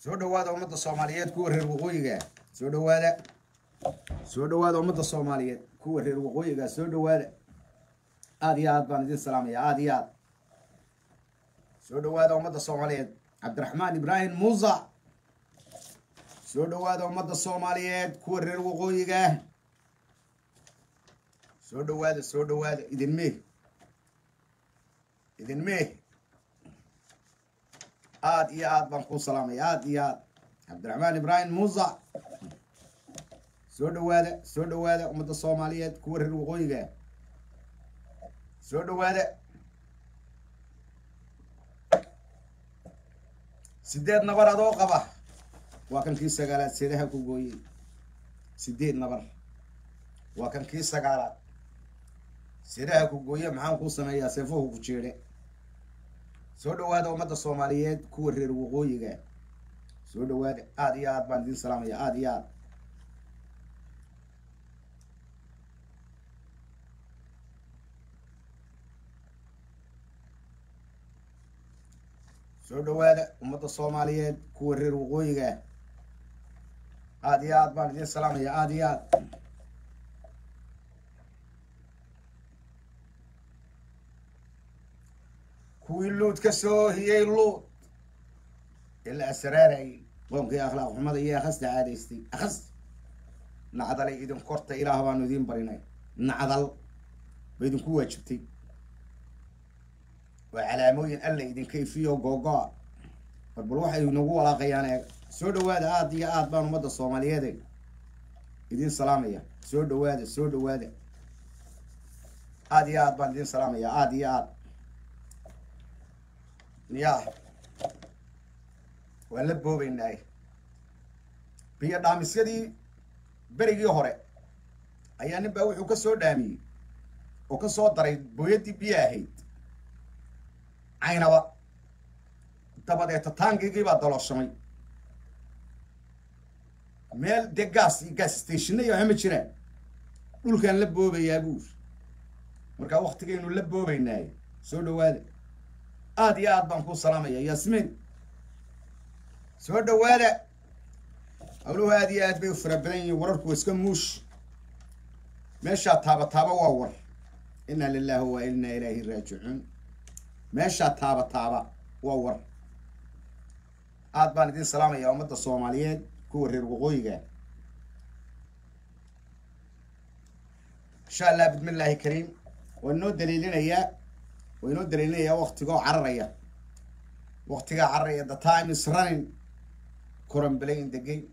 soo dhawaada ummadda soomaaliyeed kuwa reer waqooyiga soo dhawaada soo dhawaada ummadda soomaaliyeed kuwa reer waqooyiga soo dhawaada aada iyo aad baan idin salaamaya aada iyo aad soo dhawaada ummadda soomaaliyeed cabdiraxmaan ibraahim muusa soo dhawaada ummadda soomaaliyeed kuwa reer waqooyiga soo dhawaada soo dhawaada idin mee idin mee aada iyo aad baan kuu salaamaya aada iyo aad cabdiraxmaan ibraahim muusa soo dhawaada soo dhawaada ummadda soomaaliyeed kuwa reer waqooyiga soo dhawaada sideed nabar adoo qaba waa kan kii sagaalaad seedaha ku gooyey sideed nabar waa kan kii sagaalaad seedaha ku gooye maxaan kuu sameeyaa seefuhu ku jeedhe soo dhawaada ummadda soomaaliyeed kuwa reer waqooyiga soo dhawaada aada iyo aad baan idin salaamaya aada iyo aad soo dhawaada ummadda soomaaliyeed kuwa reer waqooyiga aada iyo aad baan idin salaamaya aada iyo aad kuwii luud ka soo hiyey luud ilaa asraarayay qoomkii akhlaaq xumada iyo akhasta caadaystay akhas nacdalay idin korta ilaah baanu idiin barinay nacdal ba idinku waajibtay waa calaamooyin alla idinka ifiyo googo-a barbal waxay nagu walaaqayaan eeg soo dhawaada aada iyo aad baan ummadda soomaaliyeede idin salaamaya soo dhawaada soo dhawaada aada iyo aad baan idin salaamaya aada iyo aad ya waan la boobeynaaye biyo dhaamisyadii berigii hore ayaa nin baa wuxuu ka soo dhaamiyey oo ka soo daray booyaddii biyo ahayd caynaba dabadeeta taangigii baa dalooshamay meel dee gaas iyo gaas stationna iyo waxma jiraan dhulkaan la boobayaa buur markaa waktigaynu la boobeynaaye soo dhawaada aada iyo aad baan kuu salaamaya yaasmiin soo dhawaada hawluhu aada iyo aad bay u fara badan yihiin wararku iska muush meeshaa taaba taaba waa war inna lilahi wa inna ilaahi raajicuun meeshaa taaba taaba waa war aad baan idin salaamaya ummadda soomaaliyeed kuwa reer waqooyiga insha allah bismi illaahi kariim waa inoo daliilinayaa waa inoo daliilinayaa waktigoo cararaya waktigaa cararaya the time is running coranbelayn the game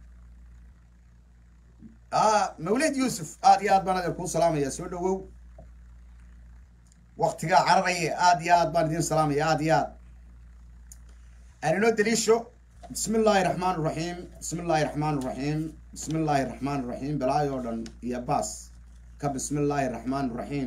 a mawlid yuusuf aada iyo aad baan adeer kuu salaamaya soo dhawow waktigaa cararaya aada iyo aad baan idin salaamaya aada iyo aad aan inoo daliisho bismi illaahi raxmaan raxiim bismi illaahi raxmaan raxiim bismi illaahi raxmaan raxiim balaayo o dhan iyo baas ka bismi illaahi raxmaan raxiim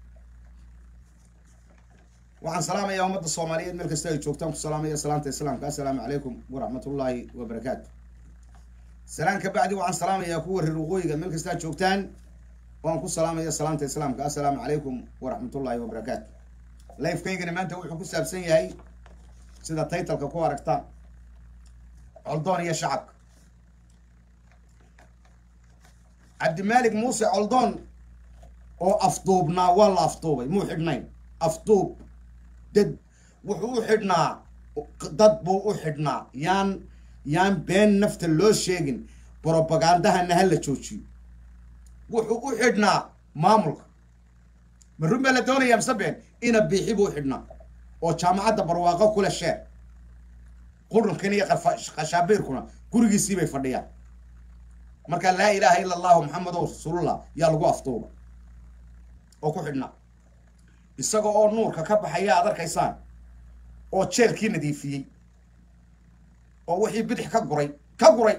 waxaan salaamayaa ummadda soomaaliyeed meel kasta ay joogtaan ku salaamaya salaanta islaamka assalaamu calaykum waraxmat ullaahi wabarakaatu salaan ka bacdi waxaan salaamayaa kuwa reer waqooyiga meel kastaa joogtaan waan ku salaamaya salaanta islaamka assalaamu calaykum waraxmat ullaahi wabarakaatu lifekaygana maanta wuxuu ku saabsan yahay sida taytalka ku aragtaan coldoon iyo shacabka cabdimaalik muuse coldoon oo afduubnaa waa la afduubay muu xidhnayn afduub dad wuxuu u xidhnaa dad buu u xidhnaa yaan yaan been nafta loo sheegin brobagandahana ha la joojiyo wuxuu u xidhnaa maamulka ma run baa la doonaya mise been ina biixi buu u xidhnaa oo jaamacadda barwaaqo kule sheer qurunkan iyo khashaabiirkuna gurigiisii bay fadhiyaan marka laa ilaaha ila allahu maxamedo rasuulullah yaa lagu afduuba oo ku xidhnaa isaga oo nuurka ka baxaya aad arkaysaan oo jeelkii nadiifiyey oo wixii bidix ka guray ka guray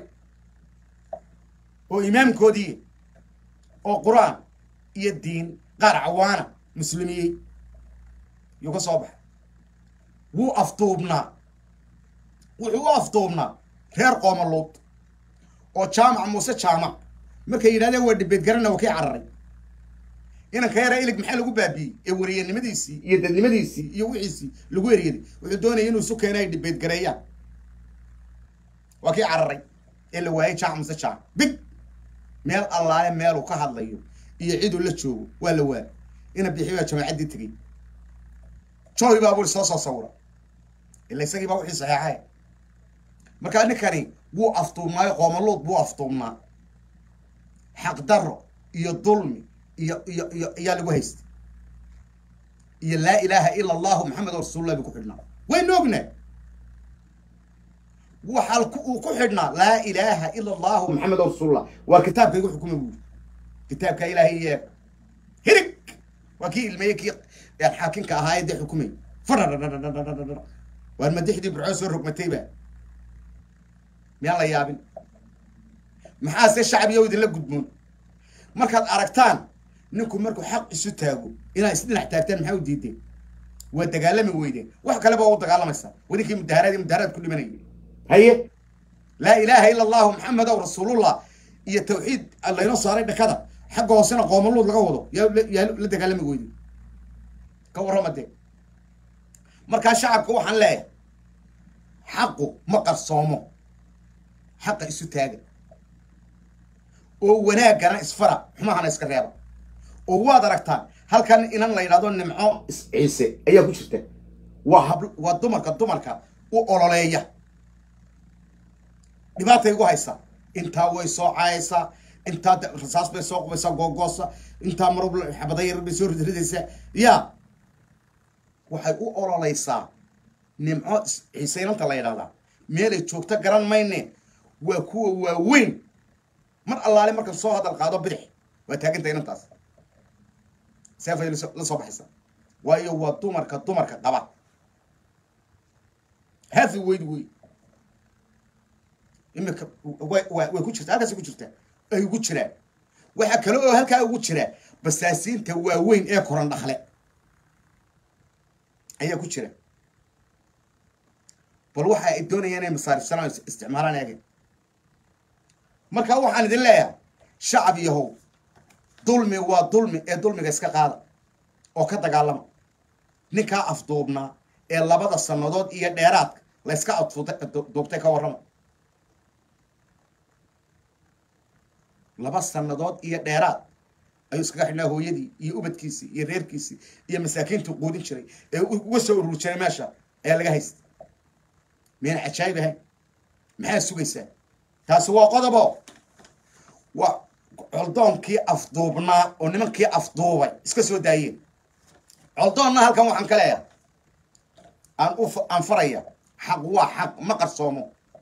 oo imaamkoodii oo qur-aan iyo diin qaar cawaana muslimiyey yuu ka soo baxay wuu afduubnaa wuxuu u afduubnaa reer qoomaluud oo jaamac muuse jaamac markay yidhahdeen waa dhibeed garana waa kii cararay inanka yara ilig maxaa lagu baabiiyey ee wariyanimadiisii iyo dadnimadiisii iyo wixiisii lagu eryaday wuxuu doonaya inuu isu keena ay dhibeed gareeyaan waa kii cararay ee la waayay jaac mase jaac big meel allaale meeluu ka hadlayo iyo ciduu la joogo waa la waayay ina bixi baa jamaacaddii tegey joy baa buri soo soo sawira ila isagii baa wixii saxeexay markaa ninkani wuu aftuumnaayo qoomaluud buu aftuumnaa xaqdarro iyo dulmi iyo iyo iyo ayaa lagu haystay iyo laa ilaaha ila allahu maxamed rasuulullah buu ku xidhnaa waynu ognahay waxaa uu ku xidhnaa laa ilaaha ila allahu maxamed rasuulullah waa kitaabka igu xukuma buuri kitaabka ilaahay iyo hirig waa kii ilmeeye kii xaakinka ahaa ee dee xukumay fadhadhadhadhadhadhadhadh waan madaxdii burcoo soo rogmatayba miyaan la yaabin maxaase shacbiyow idinla gudboon markaad aragtaan ninku markuu xaq isu taago inaad isdhinax taagtaan maxaa u diideen waa dagaalami weydeen wax kaleba waa u dagaalamaysaa wadinkii mudaharaad mudaharaad ku dhimanayay haye laa ilaaha ila allahu maxamedow rasuulullah iyo tawxiid laynoo saaray dhakada xagga hoosena qoomaluud laga wado yaa yaa la dagaalami weyday ka warrama dee markaa shacabka waxaan leeyahay xaqu ma qarsoomo xaqa isu taaga oo wanaaggana isfara xumahana iska reeba oo waad aragtaan halkan inan la yidhahdo nimco ciise ayaa ku jirta waa hab waa dumarka dumarka u ololeeya dhibaatay igu haysaa intaa way soo caayaysaa intaa rasaas bay soo qubaysaa googoosa intaa marub xabadayar bay soo ridridaysaa ya waxay u ololeysaa nimco ciiseynanta la yidhahdaa meelay joogto garan mayne waa kuwa waaweyn mar allaale markan soo hadal qaado bidix waa taaganta inantaas seefay la soo baxaysaa waayo waa dumarka dumarka qaba hafi weyd wey imika way way ku jirta halkaas ku jirtaa ay ugu jiraan waxaa kale oo halkaa ugu jira basaasiinta waaweyn ee koran dhakle ayaa ku jira bal waxa ay doonayaan inay masaarifsanaan isticmaalaan eege markaa waxaan idin leeyahay shacab yahow dulmi waa dulmi ee dulmiga iska qaada oo ka dagaalama ninkaa afduubnaa ee labada sannadood iyo dheeraadka la yska afduubtay ka warrama laba sannadood iyo dheeraad ayuu iskaga xidhnaa hooyadii iyo ubadkiisii iyo reerkiisii iyo masaakiintuu quudin jiray ee uga soo ururi jiray meesha ayaa laga haystay miyayna cajaayib ahayn maxaa sugaysaa taasi waa qodobo waa coldoonkii afduubnaa oo nimankii afduubay iska soo daayeen coldoonna halkan waxaan ka leeyahay aan u aan faraya xaq waa xaq ma qarsoomo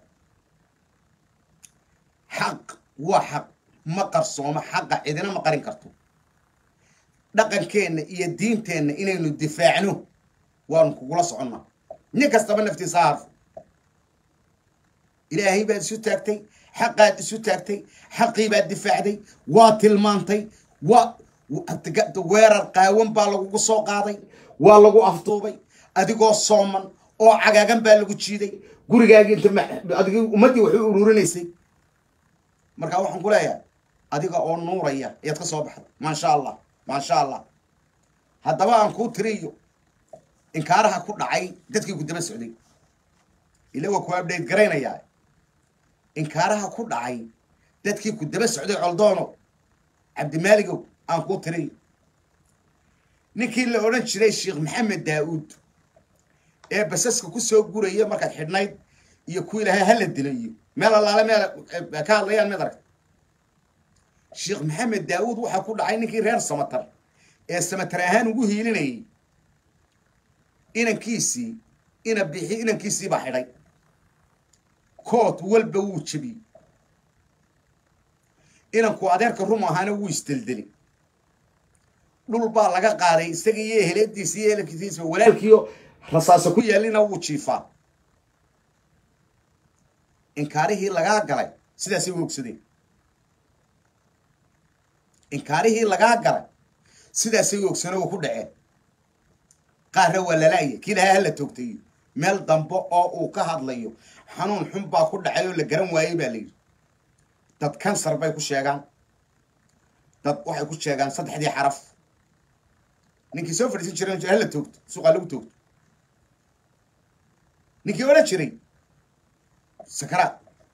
xaq waa xaq ma qarsoomo xaqa cidina ma qarin karto dhaqankeenna iyo diinteenna inaynu difaacno waanu kugula soconnaa nin kastaba naftiisa ha harfo ilaahay baad isu taagtay xaqaad isu taagtay xaqii baad difaacday waa tilmaantay waa weerar qaawan baa lagugu soo qaaday waa lagu afduubay adigoo sooman oo cagaagan baa lagu jiiday gurigaagii inta adig ummaddii waxay ururinaysay markaa waxaan ku leeyahay adiga oo nuuraya ayaad ka soo baxday maasha allah maasha allah haddaba aan kuu tiriyo inkaaraha ku dhacay dadkii ku daba socday ila waa ku abdhayt garaynayaa inkaaraha ku dhacay dadkii ku daba socday coldoono cabdimaaligow aan kuu tiriyo ninkii la odhan jiray sheekh maxamed daa-uud ee basaska ku soo guraya markaad xidhnayd iyo ku ilaahay hala dilo iyo meel allaale meel ka hadlayaan mid aragta sheekh maxamed daa-uud waxaa ku dhacay ninkii reer samatar ee samatar ahaan ugu hiilinayay inankiisii ina bixi inankiisii baa xidhay kood walba wuu jebiyey inanku adeerka rum ahaana wuu isdeldeli dhul baa laga qaaday isaga iyo heleediisa iyo ehelkiisa walaalkiio rasaasa ku yaallina wuu jiifaa inkaarihii lagaa galay sidaasay u ogsadeen inkaarihii lagaa galay sidaasay u ogsaneen oo ku dhaceen qaarra waa lalaaya kii lahaa hala toogtayo meel dambe oo uu ka hadlayo xanuun xun baa ku dhacay oo la garan waayey baa layidhi dad kansar bay ku sheegaan dad waxay ku sheegaan saddexdii xaraf ninkii soo fadhiisan jiray hala toogto suuqaa lagu toogto ninkii odhan jiray sakaraad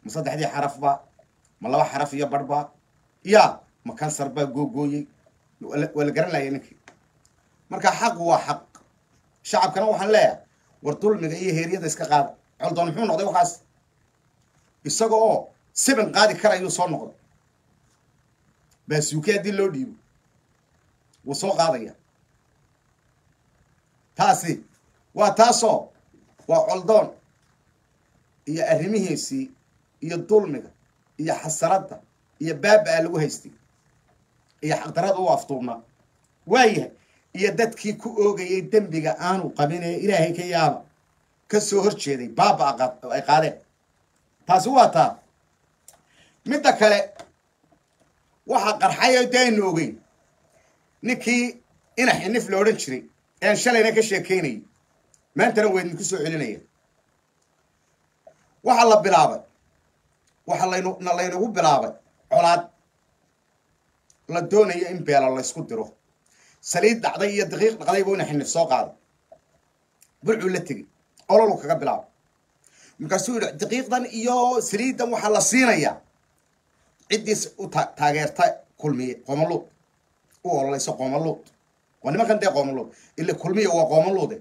ma saddexdii xarafba ma laba xaraf iyo barhba ya ma kansar baa googooyey waa la garan lahaya ninkii marka xaq waa xaq shacabkana waxaan leeyahay war dulmiga iyo heeryada iska qaada coldoon muxuu noqday waxaas isaga oo siban qaadi karayuu soo noqday baasuuke haddii loo dhiibo wuu soo qaadaya taasi waa taasoo waa coldoon iyo arrimihiisii iyo dulmiga iyo xasaradda iyo baaba-a lagu haystay iyo xaqdarada u aftuubnaa waayahay iyo dadkii ku oogayay dembiga aanu qabin ee ilaahay ka yaaba ka soo hor jeeday baaba ay qaadeen taasi waa taa midda kale waxaa qarxay de aynu ogeyn ninkii ina xinif la odhan jiray ean shalayna ka sheekaynayay maantana waa idinku soo celinaya waxaa la bilaabay waxaa laynu laynagu bilaabay colaad la doonayo in beela laysku diro saliid dhacday iyo daqiiq dhaqday buu ina xinif soo qaaday burcuu la tegey ololu kaga bilaabay markaasuu yidhi daqiiqdan iyo saliiddan waxaa la siinayaa ciddiis u taageerta kulmiye qoomaluud u ololayso qoomaluud waa nimankan dee qoomaluud ila kulmiye waa qoomaluude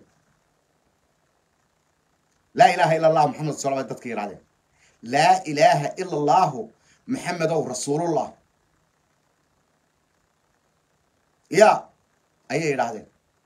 laa ilaaha ila allah maxamed sal bay dadka yidhahdeen laa ilaaha ila allahu maxamedow rasuulullah ya ayay yidhaahdeen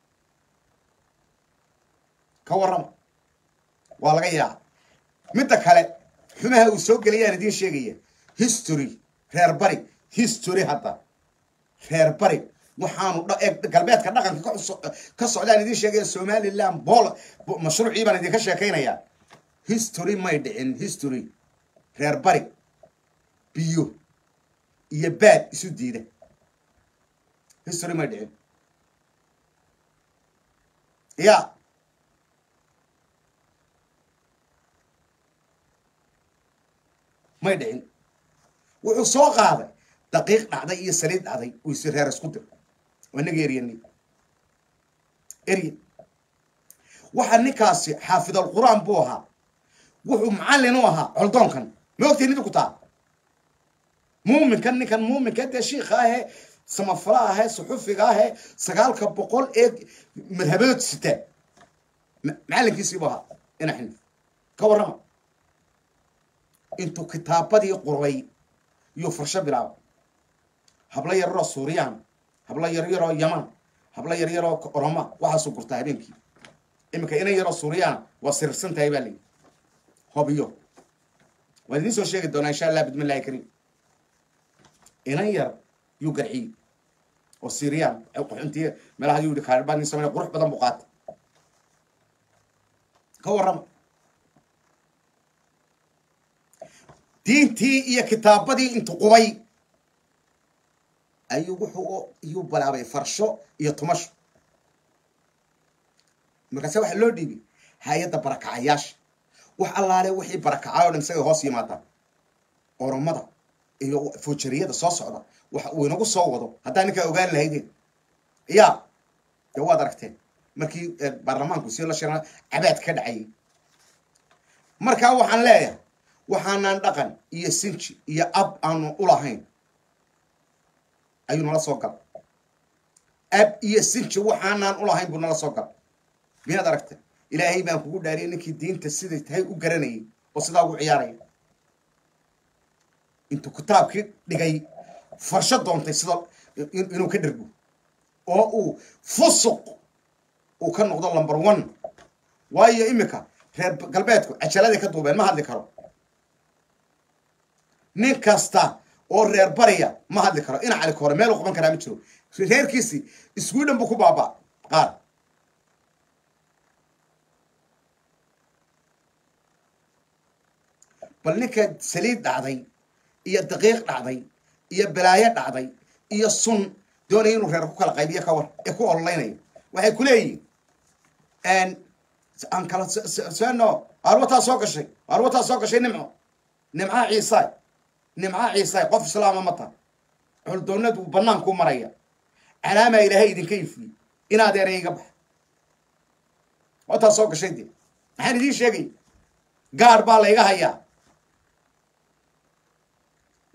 ka warrama waa laga yaaca midda kale xumaha uu soo gelayaan idiin sheegaya history reer bari history hadda reer bari waxaanu galbeedka dhaqanka ka socdaan idiin sheegaya somaliland bool mashruucii baan idinka sheekaynayaa history may dhicin history reer bari biyo iyo baad isu diida history may dhicin ya may dhicin wuxuu soo qaaday daqiiq dhacday iyo saliid dhacday uu isi reer isku dir waa inaga eryani erye waxaa ninkaasi xaafidal qur-aan buu ahaa wuxuu macallin u ahaa coldoonkan ma ogtiin idinku taa muuminkan ninkan muuminka dee shiika ahee samafala ahee suxufiga ahee sagaalka boqol ee madhabadood sitaa macallinkiisiibuu ahaa ina xinif ka warrama intuu kitaabadii qurbay iyuu farsho bilaaba hablo yaryaroo suuriyaan hablo yaryaroo yaman hablo yaryaroo oroma waxaasuu gurtaa habeenkii iminka inan yaroo suuriyaan waa sirirsan tahay baa layihi hobiyo waan idiin soo sheegi doonaa insha allah bidmillahi kariim inan yar yuu garciyey oo siriyaan qaxuntiye meelaha yuu yihi kaarbaa nin samey qurux badan buu qaatay ka warrama diintii iyo kitaabadii intuu qubay ayuu wuxuu iyuu bilaabay farsho iyo tumasho markaase waxaa loo dhiibay hay-adda barakacayaasha wax allaale wixii barakacay o dhan isagay hoos yimaadaan oromada iyo fujariyada soo socda waxa uu inagu soo wado haddaa ninkaa ogaan lahaydeen ya dee waad aragteen markii baarlamaanku si la shira cabaad ka dhacayay markaa waxaan leeyahay waxaanaan dhaqan iyo sinji iyo ab aanu ulahayn ayuu nala soo gala ab iyo sinji waxaanaan ulahayn buu nala soo gala miyaad aragtay ilaahay baan kugu dhaariyay ninkii diinta siday tahay u garanayay oo sidaa ugu ciyaaraya intuu kitaabkii dhigay farsho doontay sida inuu ka dhergo oo uu fusuq uu ka noqdo lumber one waayo iminka reer galbeedku cajaladay ka duubeen ma hadli karo nin kasta oo reer bariya ma hadli karo ina cali kore meel u qaban karaa ma jiro reerkiisii sweden buu ku baaba qaar bal ninka saliid dhacday iyo daqiiq dhacday iyo balaayo dhacday iyo sun doonaya inuu reer ku kala qaybiyo ka war ee ku ololeynayo waxay ku leeyihin aan kala seno arwataa soo gashay arwataa soo gashay nimco nimcaha ciisaay nimcaha ciisaay qof islaama ma taha culdoonadu banaanku maraya calaamaa ilaahay idinka ifiyey inaad eray iga baxa wataa soo gashay dee maxaan idiin sheegay gaar baa layga hayaa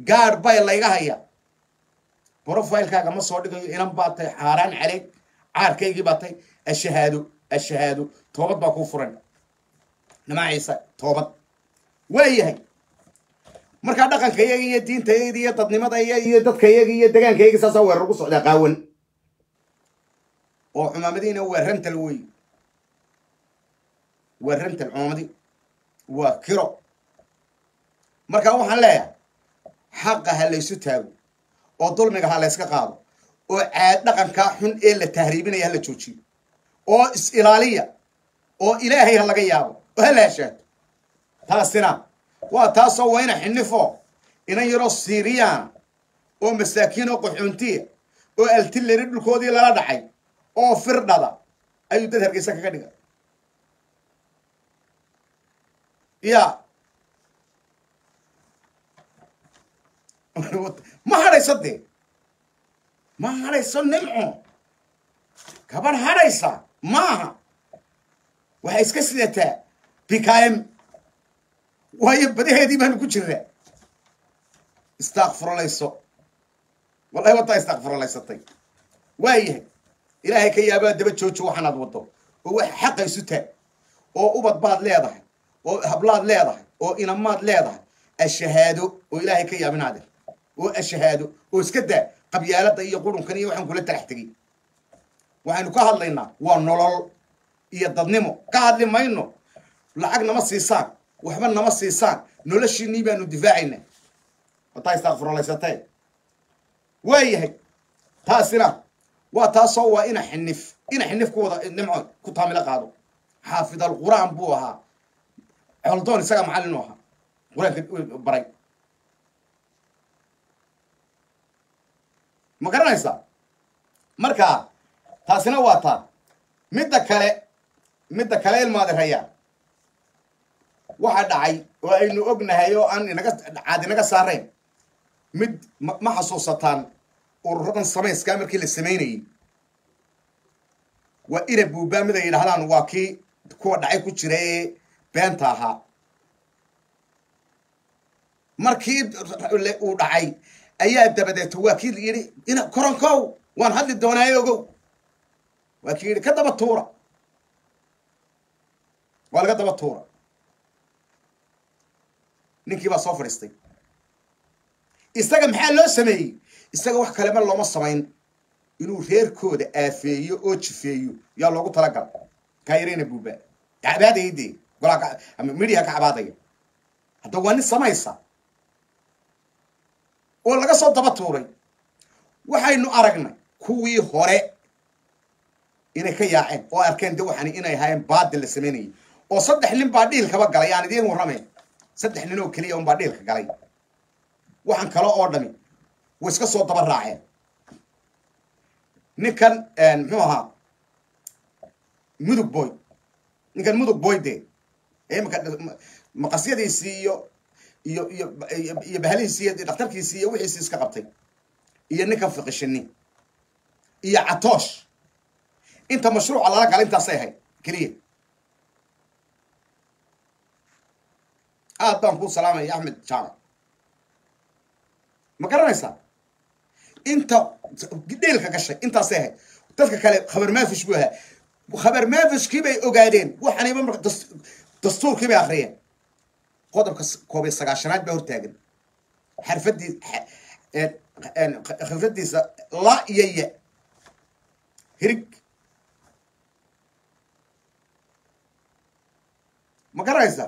gaadh bay layga haya brofilekaaga ma soo dhigayo inan baa tay xaaraan caleeg caarkaygii baa tay ashahaado ashahaado toobad baa kuu furan nimaa ciise toobad waayahay markaa dhaqanka iyaga iyo diinta iyada iyo dadnimada iyo iyo dadka iyaga iyo degaanka iyaga saasaa weerar ugu socdaa qaawan oo cumaamadiina waa rantal wey waa rantal cumaamadi waa kiro markaa waxaan leeyahay xaqa ha laysu taago oo dulmiga ha layska qaado oo caad dhaqankaa xun ee la tahriibinaya ha la joojiyo oo is-ilaaliya oo ilaahay ha laga yaabo oo ha la heshaato taasina waa taasoo wayna xinifo inan yaroo siiriyaan oo masaakiin oo qaxoontiya oo altilleri dhulkoodii lala dhacay oo firdhada ayuu dad hargeysa kaga dhiga ya ma hadhayso dee ma hadhayso nimco gabarh hadhaysa maaha waxay iska sidataa bkm waayo badaheedii baanu ku jiraa istakfirolayso wallahi waddaa istakfirolaysatay waayahay ilaahay ka yaabaa daba joojo waxaanaad waddo oo wax xaqa isu taag oo ubad baad leedahay oo hablaad leedahay oo inamaad leedahay ashahaado oo ilaahay ka yaabinaade oo ashahaado oo iska daa qabyaalada iyo qurunkan iyo waxaan kula talax tegay waxaynu ka hadlaynaa waa nolol iyo dadnimo ka hadli mayno lacag nama siisaan waxba nama siisaan noloshiinii baanu difaacayna wataa istakfirolaysatee waayahay taasina waa taasoo waa ina xinif ina xinif ku wada nimco ku taamilo qaado xaafid alqur'aan buu ahaa coldoon isagaa macallin u ahaa qur-aanka baray ma garanaysaa marka taasina waa taa midda kale midda kale ilmaadi rayaan waxa dhacay oo aynu ognahay oo aan inaga caad inaga saarayn mid ma xasuusataan ururadan samayskaa markii la samaynayey waa ina buubaa mid ay yidhahdaan waa kii kuwa dhacay ku jira ee beenta ahaa markii uu dhacay ayaa dabadeeto waa kii yidhi ina koronkow waan hadli doonaaye ogow waa kii yidhi ka daba tuura waa laga daba tuura ninkii baa soo fadhiistay isaga maxaa loo sameeyey isaga wax kalema looma samayn inuu reerkooda aafeeyo oo jifeeyo yaa loogu talagala kaa yarayna buuba cabaadaya dee golaa ama midiya ka cabaadaya hadda waa nin samaysa oo laga soo daba tuuray waxaynu aragnay kuwii hore inay ka yaaceen oo arkeen de waxani inay ahaayeen baadil la samaynayay oo saddex nin baa dhiilkaba galay aan idiin warramayn saddex nin oo keliya unbaa dhiilka galay waxaan kale oo dhami way iska soo daba raaceen ninkan muxuu ahaa mudug boy ninkan mudug boy de imika maqasyadiisii iyo iyo iyo iyo bahalihiisii iyo dhakhtarkiisii iyo wixiisii iska qabtay iyo ninkan fiqishini iyo catoosh inta mashruuca lala gala intaasay ahayd keliya aad baan kuu salaamaya axmed jaamac ma garanaysaa inta dheelka gashay intaasay ahayd dadka kale khabar maafish buu ahaa khabar maafishkii bay ogaadeen waxaanayba marka dastuurkii bay akriyeen qodobka koob iyo sagaashanaad baa hortaagan xarfadii khifradiisa la iyo ya hirig ma garanaysaa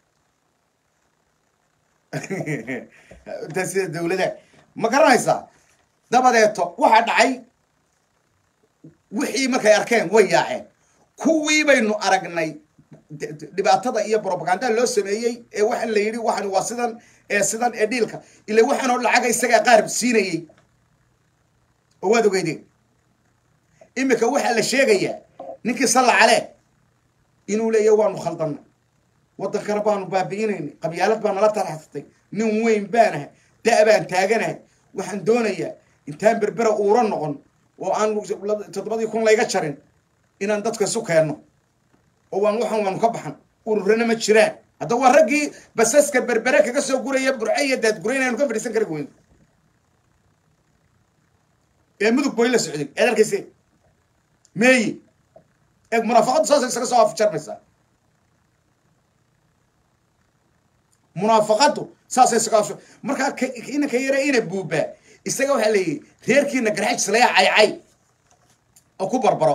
intaa sida dawlada ma garanaysaa dabadeeto waxaa dhacay wixii markay arkeen way yaaceen kuwii baynu aragnay dhibaatada iyo brobaganda loo sameeyey ee waxaan la yidhi waxan waa sidan ee sidan ee dhiilka ila waxaanoo lacaga isagaa qaarib siinayey oo waad ogeydeen imika waxaa la sheegayaa ninkii salla calee inuu leeya waanu khaldannay waddankana baanu baabi'inaynay qabyaalad baa nala taraxsatay nin weyn baanahay da' baan taaganahay waxaan doonayaa intaan berbera uura noqon oo aan toddobadii kun layga jarin inaan dadka isu keenno oo waan waxaan waanu ka baxan ururana ma jiraan hadda waa raggii basaska berbere kaga soo guraya burce iyo daadgurayn aynu ka fadhiisan kari weyn ee mudug boy la socday eed arkayse meeyi eeg munaafaqaddu saasay isaga soo afjarmaysaa munaafaqaddu saasay isaga afjar markaa inanka yare ina buubaa isaga waxaa leeyihi reerkiina garxajslaya caycay oo ku barbaro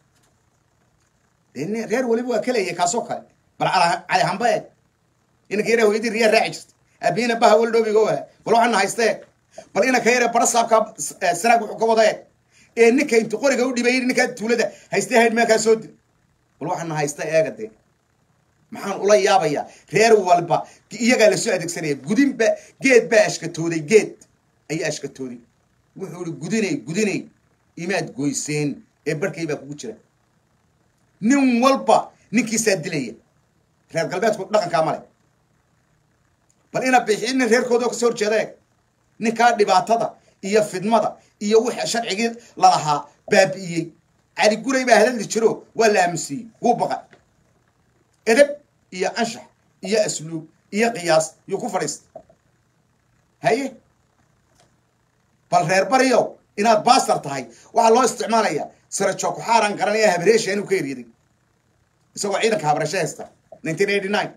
reer weliba waa kaleeya kaasoo kale bal cali hamba eeg inanka yare hooyadii riyaa raaci jirta aabihina baha waldhoobiga waa bal waxaana haysta eeg bal inanka yare bara saabkaa sanaag wuxuu ka wada eeg ee ninka intu qoriga u dhibay ninkaa tuulada haystay hayd meekaa soo dil bal waxaana haysta eega dee maxaan ula yaabayaa reer walba iyagaa lasoo adeegsanaya gudinba geed baa ashkatooday geed ayaa ashkatooday wuxuu ihi gudinay gudinay imaad goyseen ee barhkay baa kugu jira nin walba ninkiisaa dilaya reer galbeedku dhaqankaa male bal ina bixi nin reerkooda kasoo horjeeda eeg ninkaa dhibaatada iyo fidmada iyo wixii sharcigii lalahaa baabi'iyey cali guray baa hadaldi jiro waa la aaminsiiyey wuu baqa edeb iyo anshax iyo asluub iyo qiyaas yuu ku fadhiista haye bal reer bariyow inaad baastar tahay waxaa loo isticmaalayaa sarajo kuxaaran garanaya habreesha inuu ka eryaday isagoo ciidanka habrasho haysta nineteen eighty nine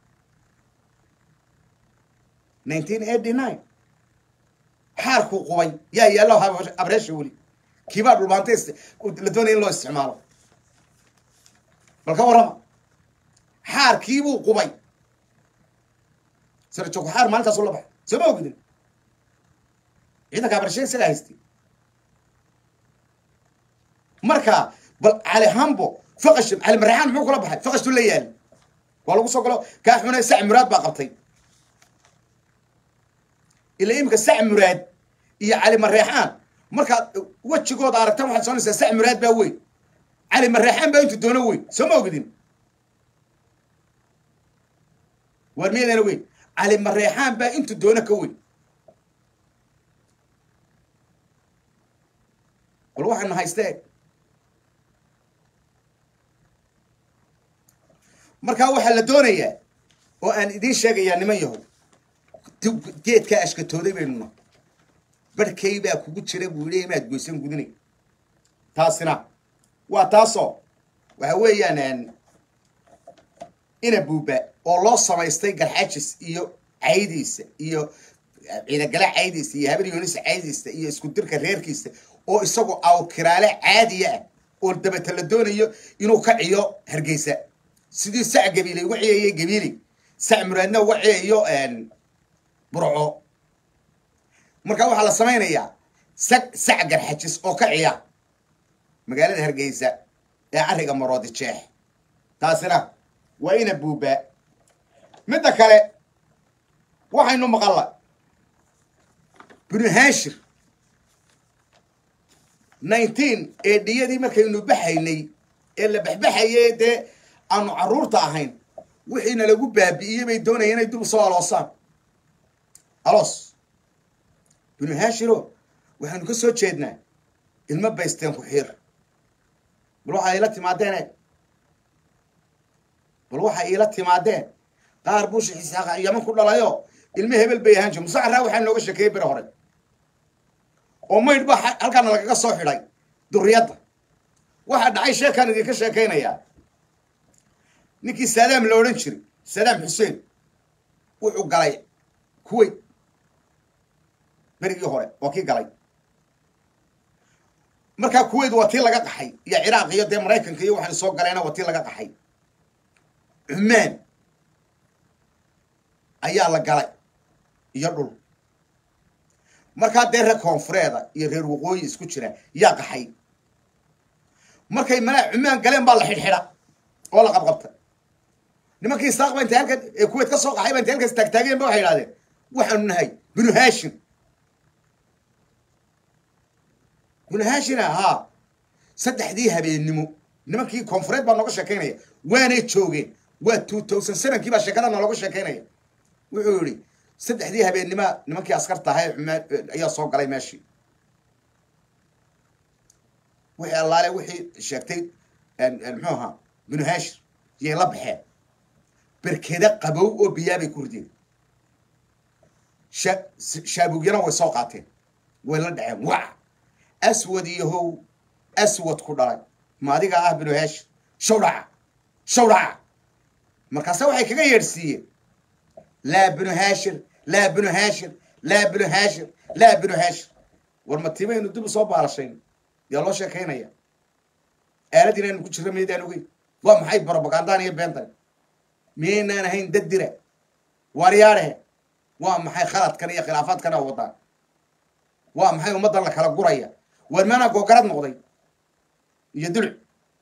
nineteen eighty nine xaarkuu qubay yaa yaallo habreesha weli kiibaa dhulbaanta la doonaya in loo isticmaalo bal ka warrama xaarkiibuu qubay sarajo kuxaar maalintaasu la baxay soo ma ogdin ciidanka habrashe isagaa haystay marka bal cali hambo faqash cali maraxaan muxuu kula baxay faqashtu la yaali waa lagu soo galo kaa xuna sac muraad baa qabtay ila imika sac muraad iyo cali mareexaan markaad wejigooda aragtaan waxaad soonaysaa sac muraad baa weyn cali mareexaan baa intu doono weyn soo ma ogdin waar miyadeena weyn cali mareexaan baa intu doono ka weyn bal waxaana haystee markaa waxaa la doonayaa oo aan idiin sheegayaa niman yahow geedkaa ashkatooday baynuna barhkay baa kugu jira buu yidhi imaad goysan gudinay taasina waa taasoo waxa weeyaan ina buuba oo loo samaystay garxajis iyo caydiisa iyo ciidagala caydiisa iyo habar yoonisa caydiisa iyo isku dirka reerkiisa oo isagoo awkiraale caadiya ah oo dabata la doonayo inuu ka ciyo hargeysa sidii sac gabiiley uga ciyayay gabiiley sac muraadna uga ciyayo burco marka waxaa la samaynayaa sac sac garxajis oo ka ciya magaalada hargeysa ee carriga maroodi jeex taasina waa ina buubaa midda kale waxaynu maqalla binu haashir nineteen eedhiyadii markaynu baxaynay ee la baxbaxayay dee aanu carruurta ahayn wixiina lagu baabi'iyey bay doonayeen inay dib soo aloosaan aloos binu haashiro waxaynu ka soo jeednaa ilmo baysteen ku xiir bal waxaa iila timaadeen e bal waxaa iila timaadeen qaar buusha xisaaqa yaman ku dhalayo ilmo hebel bay ahaan jir musacaraa waxaa nooga sheekeeyey bere hore oo maydh baa halkaana lagaga soo xidhay duriyadda waxaa dhacay sheekaan idinka sheekaynayaa ninkii saadaam la odhan jiray saadaam xuseen wuxuu galay kuwait berigii hore waa kii galay markaa kuwait waa tii laga qaxay iyo ciraaq iyo dee maraykanka iyo waxaan soo galeena waa tii laga qaxay cumaan ayaa la galay iyo dhul markaa dee reer koonfureeda iyo reer waqooyi isku jira yaa qaxay markay malaa cumaan galeen baa la xidhxidha oo la qabqabta nimankii isaaq ba intay halkan ee kuwait ka soo qaxay ba intay halkaas taagtaageen ba waxay idhahdeen waxaanu nahay binu haashim binu haashina haa saddexdii habeennimo nimankii koonfureed baa nooga sheekaynaya waanay joogeen waa two thousand sevenkii baa sheekada noolooga sheekaynaya wuxuu yihi saddexdii habeennima nimankii askarta ahaa ee cumaan ayaa soo galay meeshii wixii allaale wixii sheegtay muxuu ahaa binu haashir yay la baxeen berkeda qabow oo biyaabay ku rideen sha- shaabugyana way soo qaateen way la dhaceen wac aswad iyo how aswad ku dhalay ma adiga ah binu heesh shawdhaca shawdhaca markaase waxay kaga yeedhsiiyeen laa binu haashir laa binu haashir laa binu haashir laa binu haashir war ma timaynu dib u soo baalashayn yaa loo sheekaynaya aaladiina aynu ku jirra maydaan ogeyn waa maxay barobagandaan iyo beentan miyaynaan ahayn dad dira waaryaadhehe waa maxay khaladkan iyo khilaafaadkan oo wadaan waa maxay ummaddan la kala guraya waar maanaa googarad noqday iyo duluc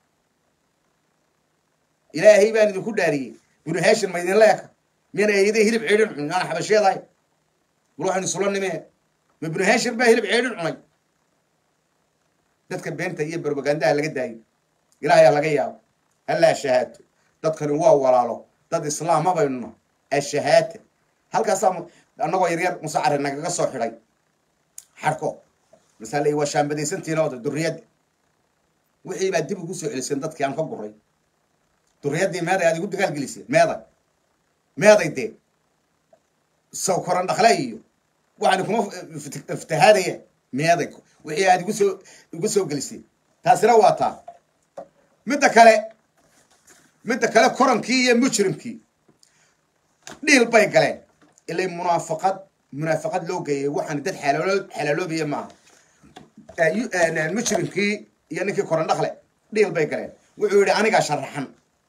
ilaahay baan idinku dhaariyey binu haashir ma idinla eka miyana eeday hilib ceedhin cunin aan xabasheedahay war waxaynu isula nimee ma binu haashir baa hilib ceedhin cunay dadka beenta iyo barbagandaha laga daayo ilaahayaa laga yaabo allaa shahaato dadkani waa walaalo dad islaama baynu nahay ashahaata halkaasaa mu- annagoo yaryar musacare nagaga soo xidhay xarko masale waa shaambadaysantiina oda durriyadda wixii baa dib ugu soo celiseen dadkii aan ka guray durriyaddii meeday aad igu dagaalgeliseen meeday meeday dee saw koran dhakle iyo waxaan kuma ifti- iftihaadaya meeday wixii aad igu soo igu soo geliseen taasina waa taa midda kale midda kale korankii iyo mujrimkii dhiil bay galeen ilay munaafaqad munaafaqad loo geeyay waxaan dad xalaalo xalaaloobaya maaha Eh, yu- eh, mujrimkii iyo ninkii koran dhakle dhiil bay galeen wuxuu yidhi anigaa sharaxan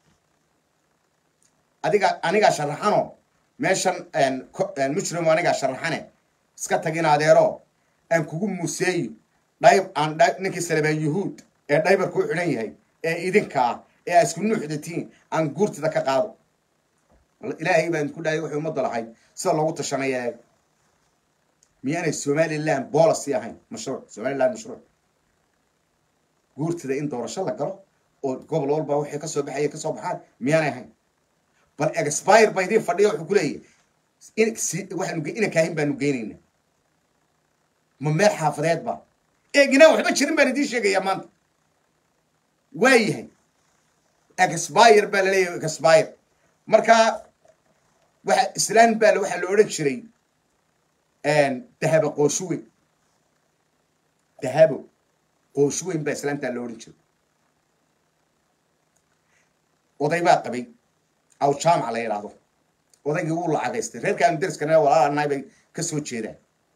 adiga anigaa sharaxanoo meeshan ko- mujrim anigaa sharaxane iska tagin adeero aan kugu muuseeyo dhayb aan dha- ninkii salebaan yuhuud ee dhaybarku u xidhan yahay ee idinkaa ee aa isku nuuxdatiin aan guurtida ka qaado ilaahay baan ku dhahay wuxuu ummadda lahayd sida loogu tashanaya eeg miyaanay somaliland policy ahayn mashruuc somaliland mashruuc guurtida in doorasho la galo oo gobol walba waxay ka soo baxaya ka soo baxaan miyaanay ahayn bal expire ba idiin fadhiya wuxuu ku leeyahay in si waxaanu ge- inankaahin baanu geynayna ma meel xaafadeed ba eeginaan waxba jirin baan idiin sheegayaa maanta waa yahay expire baa laleeyahay expire marka waxa islaan baa waxaa la odhan jiray dahabo qooshuweyn dahabo qooshuweyn baa islaantaa la odhan jiray oday baa qabay aw jaamaca la yidhaahdo odaygii wuu lacagaystay reerkaanu deriskana walaalanahay bay ka soo jeedaan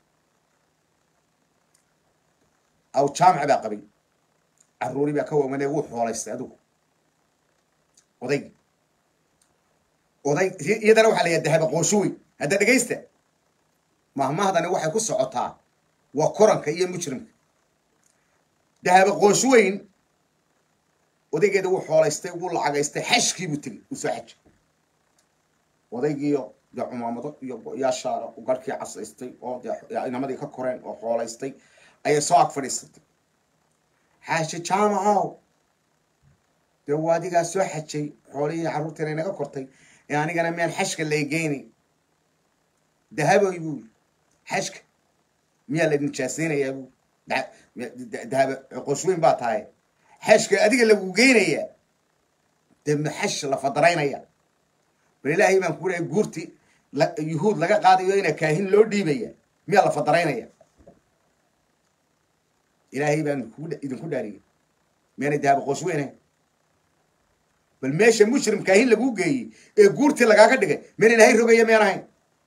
aw jaamac baa qabay caruuri baa ka wamanee wuu xoolaystay adigu odaygi oday iyadana waxaa la yidhaha dahaba qooshuweyn hadda dhegaysta mahmahdani waxay ku socotaa waa koranka iyo mujrimka dahaba qooshuweyn odaygeeda wuu xoolaystay wuu lacagaystay xashkiibuu tegey uu soo xajay odaygiiyo dee cumaamado iyo yaashaara garhkii casaystay oo dee inamadii ka koreen oo xoolaystay ayay soo ag fadhiisatay xaashi jaamacow dee waa adigaa soo xajay xoolihii carruurtiina inaga kortay ee anigana miyaan xashka laygeynay dahaboy buu yiri xashka miyaa la nijaasaynayaa buu dahaba qoshweyn baa tahay xashka adiga lagu geynayaa dee maxash la fadaraynaya bal ilaahay baan ku lehay guurti yuhuud laga qaadayo ina kaahin loo dhiibaya miyaa la fadaraynaya ilaahay baan idinku dhaariyay miyaanay dahaba qoshweynahay bal meesha mujrim kaahin laguu geeyey ee guurtii lagaaga dhigay miyaan ilaahay rogaya miyaan ahayn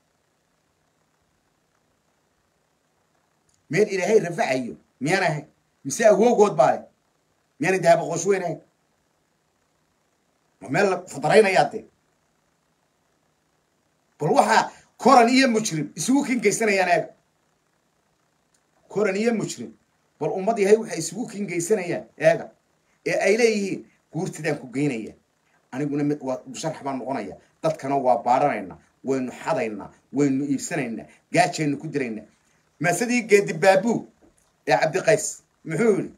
miyaan ilaahay rafacayo miyaan ahayn mise awoogood baa le miyaanay dahaba qoshweynahay ma meel la fadaraynayaa dee bal waxaa koran iyo mujrim isugu kingeysanayaan eega koran iyo mujrim bal ummad yahay waxay isugu kingeysanayaan eega ee ay leeyihiin guurtidaan ku geynaya aniguna mid waa musharax baan noqonaya dadkana waa baaranaynaa waynu xadaynaa waynu iibsanaynaa gaajaynu ku diraynaa maasadii geedi baabuu ee cabdiqays muxuu yidhi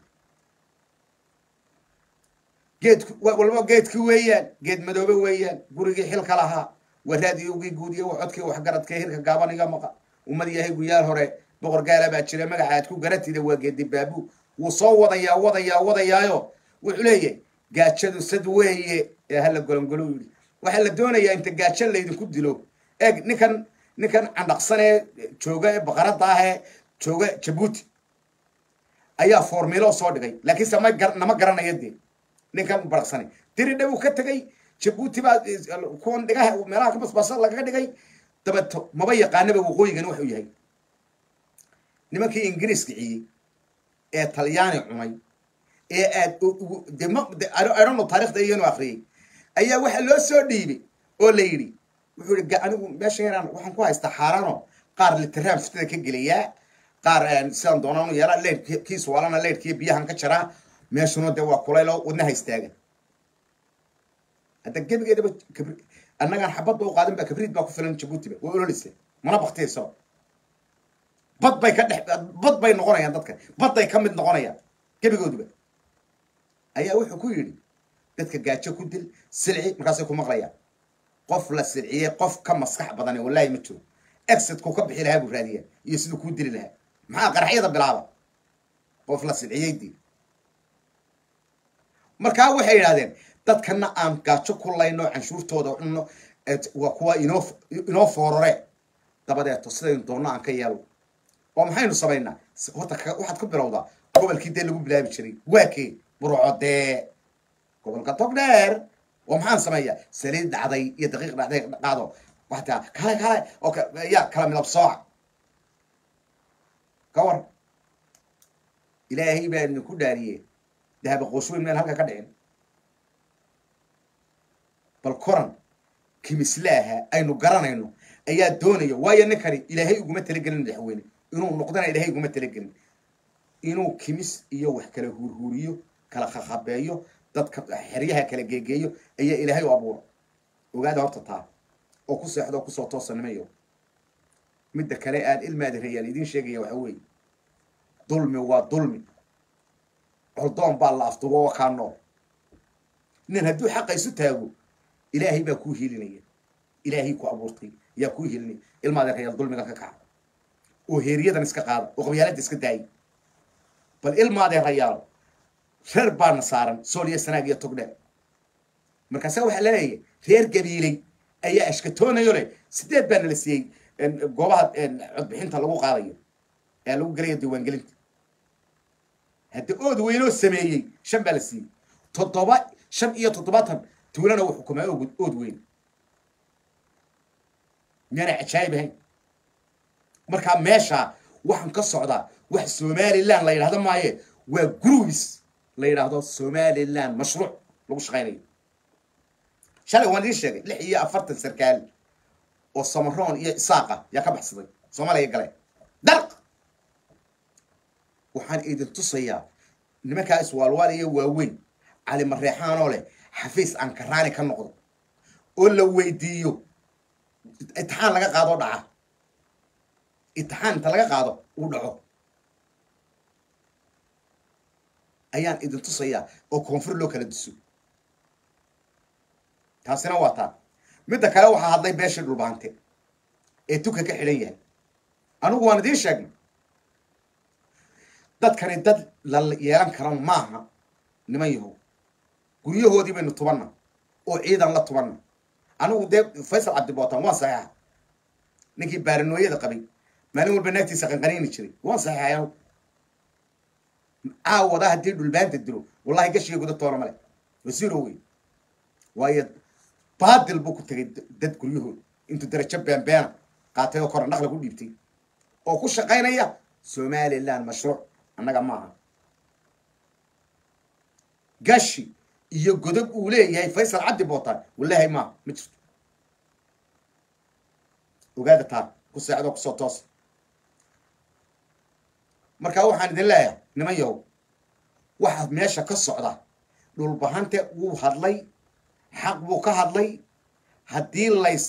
geedku walba geedki weeyaan geed madoobe weeyaan gurigii xilka lahaa waraadiyogii guud iyo codkii waxgaradka hirka gaaban iga maqa ummad yahay guyaal hore boqor gaala baa jira magaca aad ku garatida waa geedi baabuu wuu soo wadayaa wadayaa wadayaayo wuxuu leeyahay gaajadu sad weeye ee hala golongolo yidhi waxaa la doonayaa inta gaajo laydinku dilo eeg ninkan ninkan candhaqsanee jooga ee baqaradda ahee jooga jabuuti ayaa formilo soo dhigay laakiinse ma gar nama garanayo dee ninkan baraqsanay diridha uu ka tegay jabuuti baa kuwan dhigaha meelaha ka basbasa lagaga dhigay dabeeto maba yaqaanaba waqooyigani wuxuu yahay nimankii ingiriiska ciyey ee talyaani cunay ee aad de ma idhono taarikhda iyanu akriyey ayaa waxaa loo soo dhiibay oo la yidhi wuxuu yihi anigu meesha yaraan waxaan ku haystaa xaaraano qaar litiraan fitada ka gelayaa qaar sidaan doonaan yeelaa leyd kiis waalana leydhkiiyo biyahan ka jaraa meeshuna dee waa kulaylo wadnaha istaagan hadda gebigeedaba kabri annagaan xabadba u qaadin ba kabriid baa ku filan jabuutiba waa ololisa mana baktiyayso bad bay ka dhex bad bay noqonayaan dadka badday ka mid noqonayaan gebigooduba ayaa wuxuu ku yidhi dadka gaajo ku dil silci markaasay ku maqlayaan qof la silciyey qof ka maskax badane wallaahi ma jiro exitku ka bixi lahaa buu raadiyaa iyo siduu kuu dili lahaa maxaa qaraxyada bilaaba qof la silciyey dii markaa waxay yidhahdeen dadkana aan gaajo ku layno canshuurtooda cunno waa kuwa inoo inoo foorore dabadeeto sidaynu doonno aan ka yeelo oo maxaynu samaynaa horta waxaad ku bilowdaa gobolkii dee lagu bilaabi jiray waa kee burco dee gobolka togdheer oo maxaan sameeyaa saliid dhacday iyo daqiiq dhacday dhacdo waxtaa kale kale oo ya kala midab sooca ka war ilaahay baa idinku dhaariyee dahaba qoosweyn meel halka ka dhicin bal koran kimislaaha aynu garanayno ayaa doonaya waayo ninkani ilaahay uguma talagelin madaxweyne inuu noqdana ilaahay uguma talagelin inuu kimis iyo wax kala huurhuuriyo kala khakhabeeyo dadka xeryaha kala geegeeyo ayaa ilaahay u abuura ogaada horta taa oo ku seexdo oo kusoo toosanimayo midda kale aan ilmaadi rayaan idiin sheegaya waxa weeye dulmi waa dulmi coldoon baa la afdubo oo kaa nool nin hadduu xaqa isu taago ilaahay baa kuu hilinaya ilaahay ku abuurtay yaa kuu hilinaya ilmaadi rayaal dulmigan ka kaca oo heeriyadan iska qaada oo qabyaaladda iska daaya bal ilmaadee rayaalo reer baana saaran sooliya sanaag iyo togdheer markaasa waxaa laleeyahay reer gabiiley ayaa ashkatoonayo leh sideed baana la siiyey goobaha codbixinta lagu qaadayo ee lagu gelayo diiwaangelinta hadda ood weynoo sameeyey shan baa la siiyey toddoba shan iyo toddobaatan tuulana uu xukumaa og ood weyn miyaanay cajaayib ahayn markaa meeshaa waxaan ka socdaa wax somaliland la yidhahdo maaye waa grubis la yidhaahdo somaliland mashruuc lagu shaqaynayo shalay waan idiin sheegay lix iyo afartan sarkaal oo samaroon iyo isaaqa yaa ka baxsaday soomaaliya gale dalq waxaan idin tusayaa nimankaa iswaalwaaliya waaweyn cali mareexaanoo leh xafiis aan karaani ka noqdo oo la weydiiyo itixaan laga qaado dhaca itixaan inta laga qaado uu dhaco ayaan idin tusayaa oo koonfur loo kala duso taasina waa taa midda kale waxaa hadlay beeshii dhulbaante ee tuka ka xidhan yahay anigu waan idiin sheegnay dadkani dad la yeelan karan maaha niman yahow guryahoodii baynu tubanna oo ciidan la tubanna anigu dee faysal cabdibootan waan saxeexa ninkii baaranooyada qabay maalin walba naagtiisa qanqaniini jiray waan saxeexay anigu caawada haddii dhulbaanta dilo wallahi gashiga guda toona male wasiiro wey waayo baadil buu ku tegay dad guryahooda intuu darajo beenbeena qaatay oo kora naqla ku dhiibtay oo ku shaqaynaya somaliland mashruuc annaga maaha gashi iyo godob uu leeyahay faysal cabdi bootaan wallahi maaha ma jirto ogaada taa ku seexdoo kusoo toosa markaa waxaan idin leeyahay niman yahow waxaa meesha ka socda dhulbahante wuu hadlay xaq buu ka hadlay haddii lays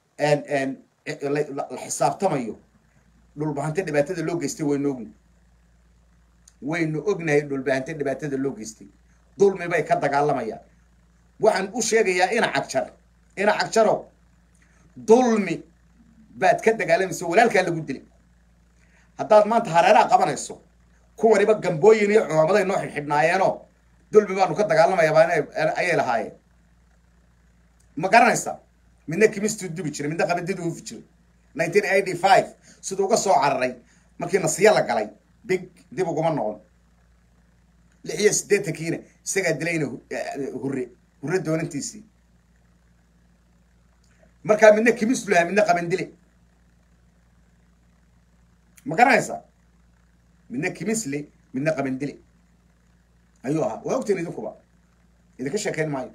la xisaabtamayo dhulbahante dhibaatada loo geystay waynu ognahy waynu ognahay dhulbahante dhibaatada loo geystay dulmi bay ka dagaalamayaan waxaan u sheegayaa ina cagjar ina cagjaro dulmi baad ka dagaalamayso walaalkaa lagu dilay haddaad maanta hareeraha qabanayso kuwaniba gambooyin iyo cumaamaday noo xidhxidhnaayeenoo dulmi baanu ka dagaalamayaa ayay lahaayeen ma garanaysa midna kimistuu dubi jiray midna qabadiduu hufi jiray nineteen eighty five siduu uga soo cararay markii nasiya la galay big dib uguma noqon lix iyo siddeetankiina isagaa dilayna hure hure doonantiisii markaa midna kimis lahaa midna qabandile ma garanaysa midna kimisle midna qabandile ayuu ahaa waa ogteen idinkuba idinka sheekeyn maayo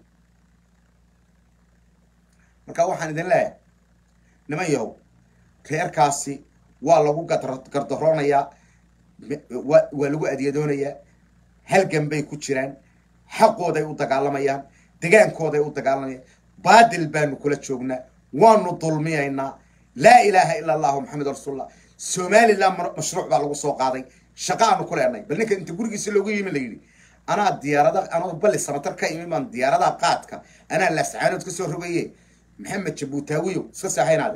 marka waxaan idin leeyahay niman yahow reerkaasi waa lagu gardaroonayaa wa waa lagu adyadoonayaa halgan bay ku jiraan xaqooday u dagaalamayaan degaankooday u dagaalamayaan baadil baanu kula joognaa waanu dulmiyaynaa laa ilaaha ila allahu maxamed rasuulullah somaliland mashruuc baa lagu soo qaaday shaqa aanu ku leenay bal ninka inta gurigiisa loogu yimi la yidhi anaa diyaarada anoo balli samatar ka imi baan diyaaradaha qaadka anaa laascaanood ka soo rogaye maxamed jabuutaawiyo iska saaxaynaade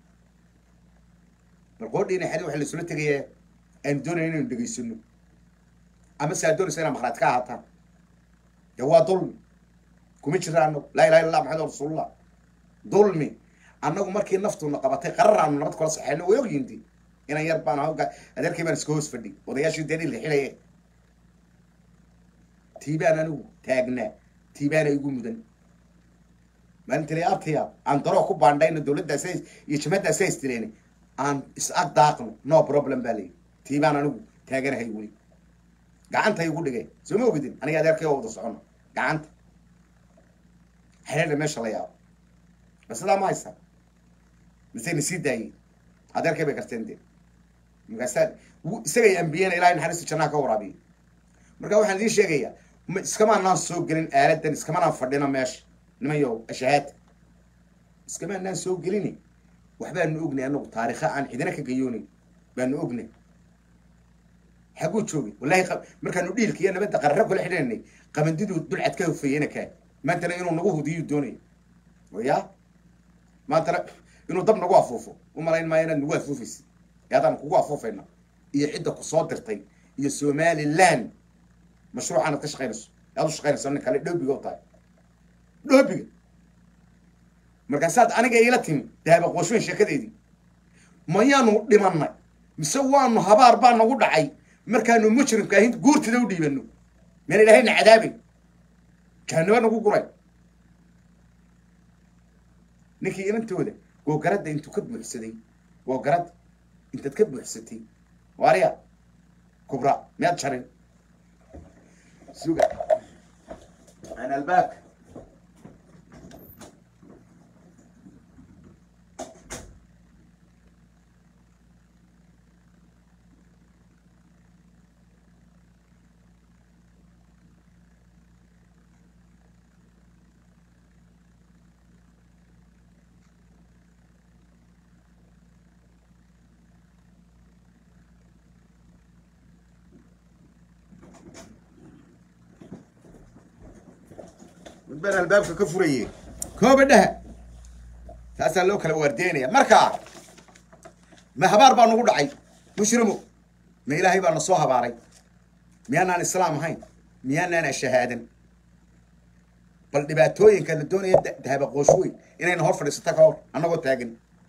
bal qoodhiina xali waxa laisula tegaya aanu doonaya inaynu dhegaysano ama se aad doonaysa inaa maqraad ka ahaataan dee waa dulmi kuma jira anagu laa ilaha illa allah maxamed rasuulullah dulmi annagu markii naftuna qabatay qararaanu nabad kula saxeyno way ogyindi inan yar baan hawga adeerkay baan iska hoos fadhi odayaashii deni la xilaye tiibaan anigu taagnaa tiibaana igu mudan maalintii abtiya aan daroo ku baandhayno dawladdaas iyo jamhaddaas haystileeni aan is ag daaqno no problem baa layidhi tiibaan anigu taaganahay weli gacanta igu dhigay soo ma ogidin aniga adeerkay oo wada socono gacanta xereedha meesha la yaabo ma sidaa ma haysaa misayna sii daayey adeerkay bay karteen dee markaasaa isagay ambiyeen ilahay naxariista jannaha ka waraabiyo marka waxaan idiin sheegayaa ma iskamaanaan soo gelin aaladan iskamanaan fadhino meesha niman yow ashahaad iskamaanaan soo gelini waxbaanu ognay anagu taarikha aan cidina ka gayoonayn baanu ognay xaguu joogay wallahi markaanu dhiilka iyo nabadda qarara kula xidhananay qabandiduu dulcad ka hofeeyena kaa maantana inuu nagu hudiyuu doonaya ya maantana inuu dab nagu afuufo u malayn maayo inaad nagu afuufaysa ee haddaan kugu afuufayna iyo cidda ku soo dirtay iyo somaliland mashruucaanad ka shaqaynayso aad u shaqaynayso nin kale dhoobiga u tahay dhoobiga markaasaad aniga iila timi dahaba qooshoyn sheekadeedii mayaanu dhimanay mise waanu habaar baa nagu dhacay markaanu mujrimka ahin guurtida u dhiibano meen ilaahayna cadaabay jahanaba nagu guray ninkii inantooda googaradda intuu ka buuxsaday googaradda intaad ka buuxsatay waariya kubra miyaad jarin suga aan albaabka baan albaabka ka furaye kooba dhaha taasaa loo kala waardeynaya marka ma habaar baa nagu dhacay mushrimo ma ilaahay baa na soo habaaray miyaanaan islaam ahayn miyaanaan ashahaadan bal dhibaatooyinka la doonaya dahaba qoosh weyn inayna hor fadhiisato ka hor annagoo taagan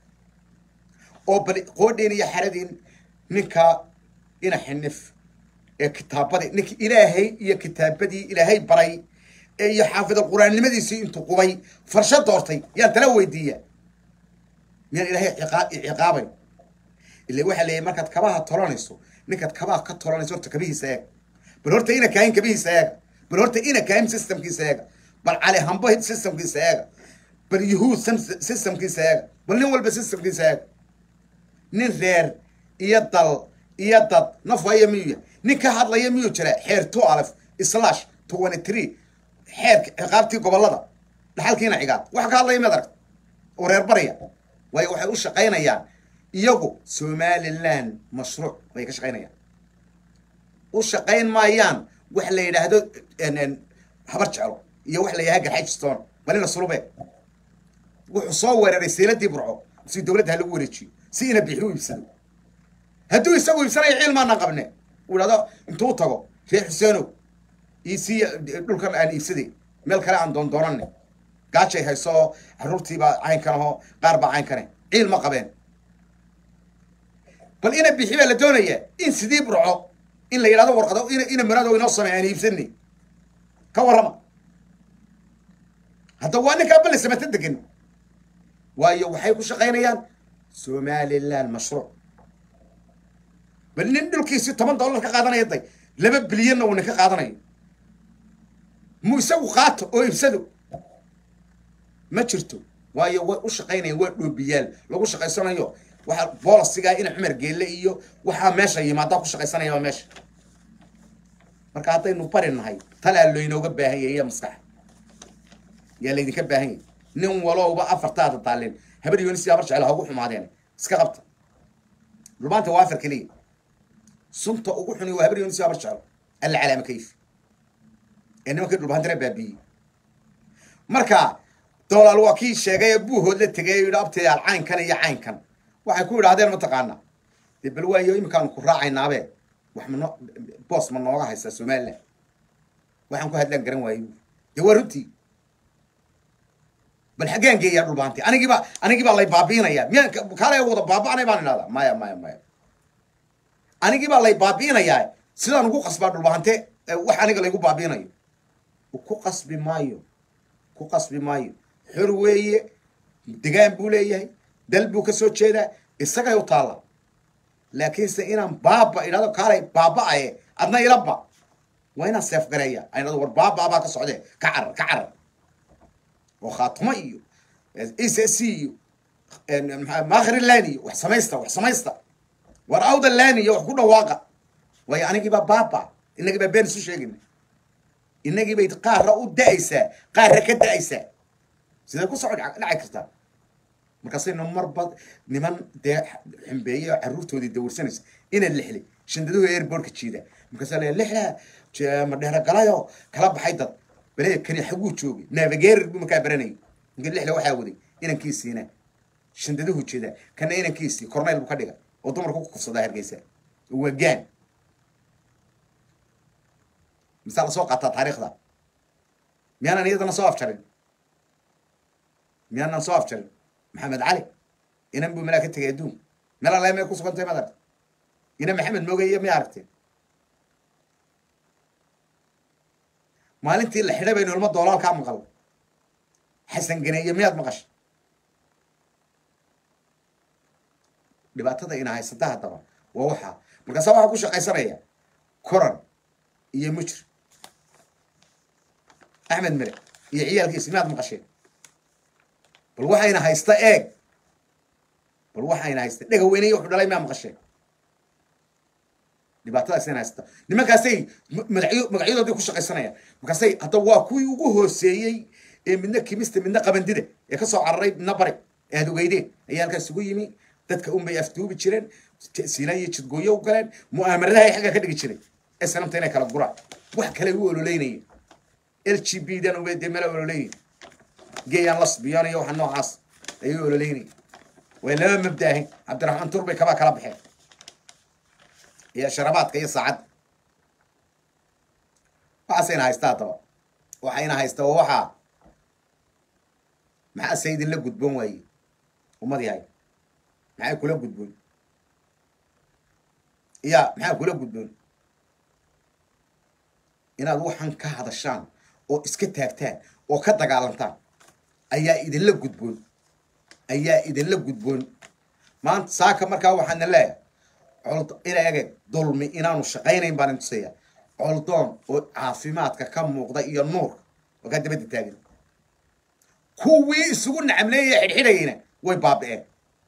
oo bal qoodhiin iyo xaradin ninka ina xinif ee kitaabadii ninka ilaahay iyo kitaabadii ilaahay baray iyo xaafid qur-aannimadiisii intuu qubay farsho doortay yaan tala weydiiya miyaan ilaahay ciqaabay ila waxaa leeyahy markaad kabaha tolanayso ninkaad kabaha ka tolanayso horta kabihiisa eega bal horta ina kaahin kabihiisa eega bal horta ina kaahin systemkiisa eega bal cali hambo systemkiisa eega bal yuhuud systemkiisa eega bal nin walba systemkiisa eega nin reer iyo dal iyo dad nafhaya miyuu yahay nin ka hadlaya miyuu jira xeer two alf slash twenty three xeerka ciqaabtii gobollada dhaxalkiina cigaab wax ka hadlaya maad aragta oo reer barya waayo waxay u shaqaynayaan iyagu somaliland mashruuc bay ka shaqaynayaan u shaqayn maayaan wax la yidhaahdo habar jeclo iyo wax la yidhahdo garxajstone balina sulube wuxuu soo weeraray siiladii burco si dawladda ha lagu wareejiyo si ina bixi u iibsado hadduu isagu iibsanayo cilmaana qabne uu idhahdo intuu tago reer xuseenow isi dhulkan aan iibsaday meel kale aan doondoonane gaajay hayso oo caruurtiibaa caynkan ahoo qaar baa caynkane ciil ma qabeen bal ina bixi baa la doonaya in sidii burco in la yidhahdo warqado ina ina maraado inoo sameey aan iibsani ka warrama hadda waa ninkaa balle samata degan waayo waxay ku shaqaynayaan somaliland mashruuc bal nin dhulkiisi toban dollar ka qaadanaya day laba bilyanna uu nin ka qaadanayo mu isagu qaato oo ibsado ma jirto waayo way u shaqaynayaan waa dhoobiyaal lagu shaqaysanayo waxa boolisigaa ina cumar geelle iyo waxaa meesha yimaadaa ku shaqaysanaya waa meesha marka haddaynu bari nahay talaa laynooga baahan yahay iyo maskaxa yaa laydinka baahan yahay nin walowba afartaada taalin habar yonis habar jecel hagu xumaadeen iska qabta dhulmaanta waa afar keliya sunta ugu xuni waa habar yonis habar jecel alla calaama kayf ee nimankii dhulbaantana baabiiyey marka doolaal waa kii sheegay ee buuhood la tegay yidhi abtayaal caynkan iyo caynkan waxay ku yidhahdeen mataqaana dee bal waayo iminkaanu ku raacaynaabe wax ma noo boos ma nooga haysaa somaliland waxaan ku hadlaan garan waayo dee waa runtii bal xaggaan geeyaa dhulbaanti anigiibaa anigiibaa lay baabiinayaa miyaan kaale wada baaba'anay baan idhahdaa maya maya maya anigiibaa lay baabiinayaa sidaan ugu qasbaa dhulbaante wax aniga laygu baabiinayo ku qasbi maayo ku qasbi maayo xor weeye degaan buu leeyahay dal buu ka soo jeedaa isagay u taalla laakiinse inaan baaba idhahdo kaalay baaba'aye adna ilaba waa inaan seef gareeya aan idhahdo war baaba baa ka socdee ka carar ka carar oo khaatumo iyo e c c iyo maakhri lan iyo wax samaysta wax samaysta war awda lan iyo wax ku dhawaaqa waayo anigiibaa baaba inagiibaa been isu sheegina inagii bay qaarra u da-aysaa qaarra ka da-aysaa sidee ku soco dhaci kartaa markaasaynu marba niman dee xumbeeye oo carruurtoodii dawirsanaysa ina lixli shandaduhu airbortka jiida markaasaa la lixla madheera galayo kala baxay dad bale kani xaguu joogay navigerer buu markaa baranayay ninka lixla waxaa waday inankiisiina shandaduhu jeeda kana inankiisii corneyl buu ka dhiga oo dumarku ku kufsadaa hargeysa waa gaan misaa lasoo qaataa taariikhda miyaanan iyadana soo afjarin miyaanan soo afjarin maxamed cali inan buu malaa ka tegay adduun meel alle may ku sugantay maad aragtay ina maxamed moogay may aragteen maalintii la xidhay baynu ilmo doolaalkaa maqal xasan ganeeye miyaad maqashay dhibaatada ina haysata haddaba waa waxaa markaasa waxaa ku shaqaysanaya koran iyo mujr axmed mere iyo ciyaalkiisa miyaad maqasheen bal waxayna haysta eeg bal waxayna haysta dhega weynaya wuxuu dhalay miyaa maqasheen dhibaatadaasayna haysta nimankaasay magacyo magacyadoodii ku shaqaysanayaan markaasay hadda waa kuwii ugu hooseeyey ee midna kimista midna qabandida ee kasoo cararay midna bari ee aad ogeydeen ayaa halkaas ugu yimi dadka unbay afduubi jireen siila iyo jidgooyo u galeen mu'aamaradaha ay xagga ka dhigi jiray ee sanamta inay kala guraan wax kale u ololeynaya l g b dan ube dee mela ololeynaya geeyaan lasbiyon iyo waxa noocaas ayay ololeynaya way laba mabdaahin cabdiraxmaan tur bay kabaa kala baxeen iyo sharabaadka iyo saacadda waxaasayna haystaa haddaba waxayna haystaa oo waxaa maxaa se idinla gudboon waaye ummad yahay maxay kula gudboon ya maxaa kula gudboon inaad waxan ka hadashaan oo iska taagtaan oo ka dagaalantaan ayaa idinla gudboon ayaa idinla gudboon maanta saaka markaa waxaana leeyahay col ina ege dulmi inaanu shaqaynayn baan intusaya coldoon oo caafimaadka ka muuqda iyo nuurka oo kaa dabadda taagan kuwii isugu nacamleeyaya xidhxidhayayna way baabi'een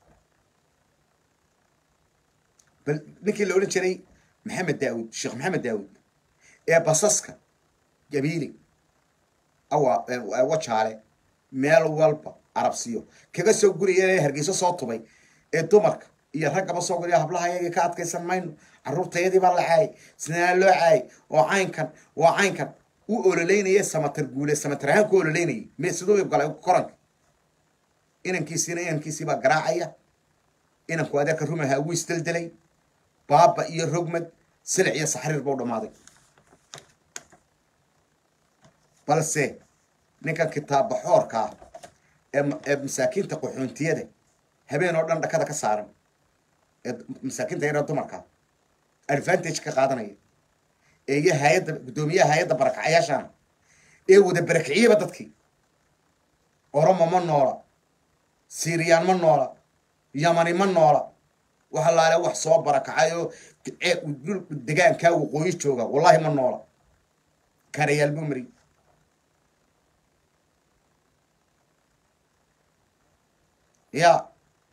bal ninkii la odhan jiray maxamed daawud sheekh maxamed daawud ee basaska gabiili awa wajaale meel walba arabsiyo kaga soo guraya ee hargeyso soo tubay ee dumarka iyo raggaba soo guriya hablaha yagii ka adkaysan mayno carruurtayadii baa la caayay sinaa loo caayay oo caynkan waa caynkan u ololeynaya samatar guule samatar ahaan ku ololeynayay me siduu galay koranka inankiisiina inankiisii baa garaacaya inanku adeerka rumaha wuu isdeldelay baaba iyo rogmad silic iyo saxriir bau dhammaaday balse ninkan kitaab baxoorka ah ee ee masaakiinta qaxoontiyada habeen oo dhan dhakada ka saaran ee masaakiinta yara dumarka advantage ka qaadanaya ee iyo hay-adda guddoomiyaha hay-adda barakacayaashana ee wada barakiciyaba dadkii oromo ma noola siiriyaan ma noola yamani ma noola waxa laale wax soo barakacay oo dhul degaankaa waqooyi jooga wallahi ma noola karayaal buu mari ya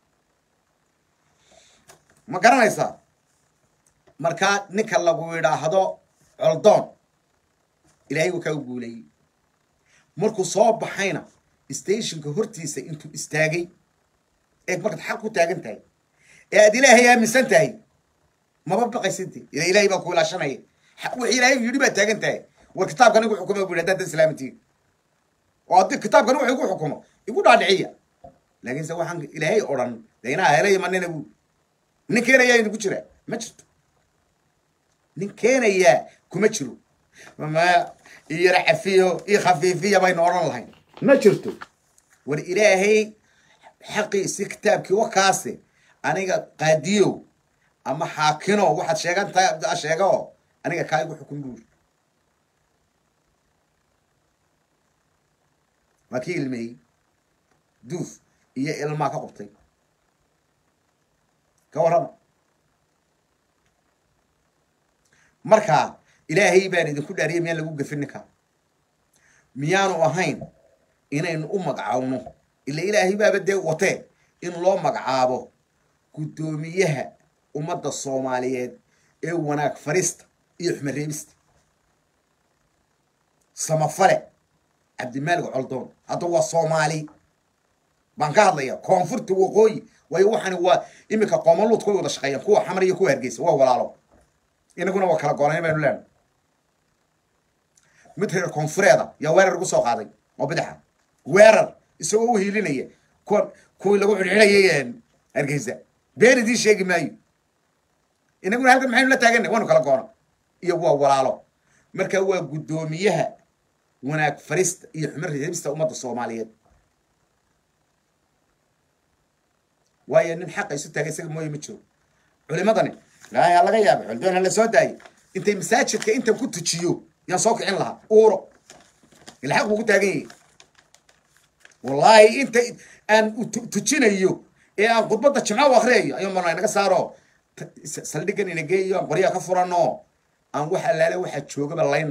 ma garanaysaa markaa ninka lagu yidhaahdo coldoon ilaahay wuu kaa guuleeyey markuu soo baxayna stationka hortiisa intuu istaagay eeg markaad xaq ku taagan tahay ee aad ilaahay aaminsan tahay maba baqaysante ila ilaahay baa ku ilaashanaya wix ilaahay yidhi baad taagan tahay war kitaabkan igu xukuma bu yidhi haddaad islaamantiin oo haddii kitaabkan wuxuu igu xukumo igu dhaadhiciya laakiinse waxaan ilaahay odhan de inaa helaya manina bu nin keenayaa idinku jira ma jirto nin keenayaa kuma jiro ma iyara cafiyo iyo khafiifiya baynu odhan lahayn ma jirto war ilaahay xaqiisi kitaabkii wakaase aniga qaadiyow ama xaakino waxaad sheegan tahay sheega oo aniga kaa igu xukun buuri waa kii ilmeeyey duuf iyo ilmaa ka qubtay ka warrama markaa ilaahay baan idinku dhaariyay miyaan lagu gafin ninkaa miyaanu ahayn inaynu u magacaawno ila ilaahay baaba dee watee in loo magacaabo guddoomiyaha ummadda soomaaliyeed ee wanaag farista iyo xumareebista samafale cabdimaalig coldoon hadda waa soomaali baan ka hadlaya koonfurta waqooyi waayo waxani waa iminka qoomaluudka way wada shaqeeyaan kuwa xamar iyo kuwa hargeysa waa walaalo inaguna waa kala goolayn baynu leenahay mid reer koonfureeda yaa weerar ugu soo qaaday oo bidaxa weerar isagoo u hiilinaya kuwan kuwii lagu xidhxidhayay hargeysa been idiin sheegi maayo inaguna halkan maxaynu la taaganay waanu kala goona iyo waa walaalo marka waa guddoomiyaha wanaag farista iyo xumar reebista ummadda soomaaliyeed waayo nin xaqa isu taagay isaga mooye ma jiro culimadani ilaahay ha laga yaaba coldoon ha la soo daayay intay masaajidka intan ku tujiyo yaan soo kicin lahaa uuro ila xaq buu ku taagan yahay wallaahi inta aan tujinayo ee aan khudbadda jimco u akriyayo ayuu marnaa inaga saaro saldhigan ina geeyo aan qoryaha ka furano aan wax allaale waxaa joogaba layn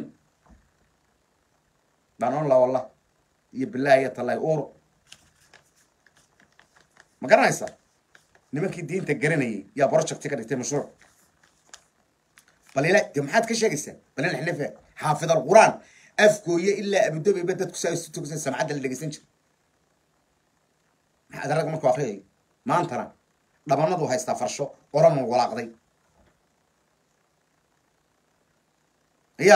baan on la wallah iyo bilaahi iyo tallahi uuro ma garanaysa nimankii diinta garanayay yaa projecti ka dhigtay mashruuc bal ila de maxaad ka sheegaysaa bal ila xnefe xaafid alqur'aan afgooye ilaa abudabiba dadku saa isu tugsan samcadda la dhegeysan jira maxaad rag markuu akriyay maantana dhabanadu haystaa farsho oranu walaaqday ya